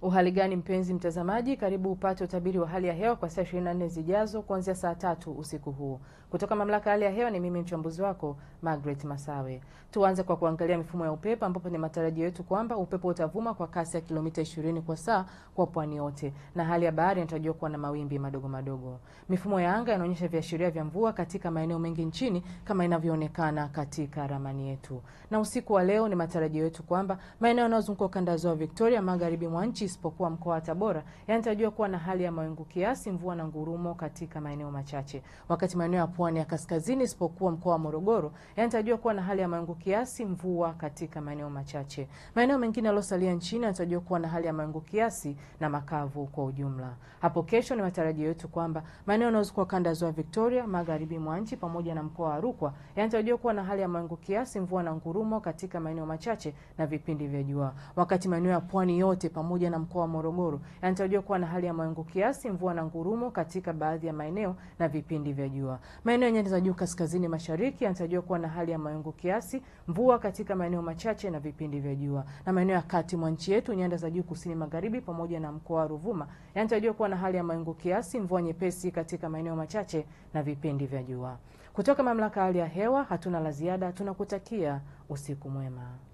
Uhali gani mpenzi mtazamaji, karibu upate utabiri wa hali ya hewa kwa saa 24 zijazo kuanzia saa tatu usiku huu kutoka mamlaka ya hali ya hewa. Ni mimi mchambuzi wako Margaret Masawe. Tuanze kwa kuangalia mifumo ya upepo, ambapo ni matarajio yetu kwamba upepo utavuma kwa kasi ya kilomita 20 kwa saa kwa pwani yote, na hali ya bahari inatarajiwa kuwa na mawimbi madogo madogo. Mifumo ya anga inaonyesha viashiria vya mvua katika maeneo mengi nchini kama inavyoonekana katika ramani yetu, na usiku wa leo ni matarajio yetu kwamba maeneo yanayozunguka ukanda wa ziwa Victoria, magharibi mwa nchi isipokuwa mkoa wa Tabora yanatarajiwa kuwa na hali ya mawingu kiasi, mvua na ngurumo katika maeneo machache, wakati maeneo ya pwani ya kaskazini isipokuwa mkoa wa Morogoro yanatarajiwa kuwa na hali ya mawingu kiasi, mvua katika maeneo machache. Maeneo mengine yaliyosalia nchini yanatarajiwa kuwa na hali ya mawingu kiasi na makavu kwa ujumla. Hapo kesho ni matarajio yetu kwamba maeneo yanayozunguka ukanda wa ziwa Victoria, magharibi mwa nchi pamoja na mkoa wa Rukwa yanatarajiwa kuwa na hali ya mawingu kiasi, mvua na ngurumo katika maeneo machache na vipindi vya jua, wakati maeneo ya pwani yote pamoja na mkoa wa Morogoro yanatarajiwa kuwa na hali ya mawingu kiasi, mvua na ngurumo katika baadhi ya maeneo na vipindi vya jua. Maeneo ya nyanda za juu kaskazini mashariki yanatarajiwa kuwa na hali ya mawingu kiasi, mvua katika maeneo machache na vipindi vya jua, na maeneo ya kati mwa nchi yetu, nyanda za juu kusini magharibi pamoja na mkoa wa Ruvuma yanatarajiwa kuwa na hali ya mawingu kiasi, mvua nyepesi katika maeneo machache na vipindi vya jua. Kutoka mamlaka ya hali ya hewa hatuna la ziada, tunakutakia usiku mwema.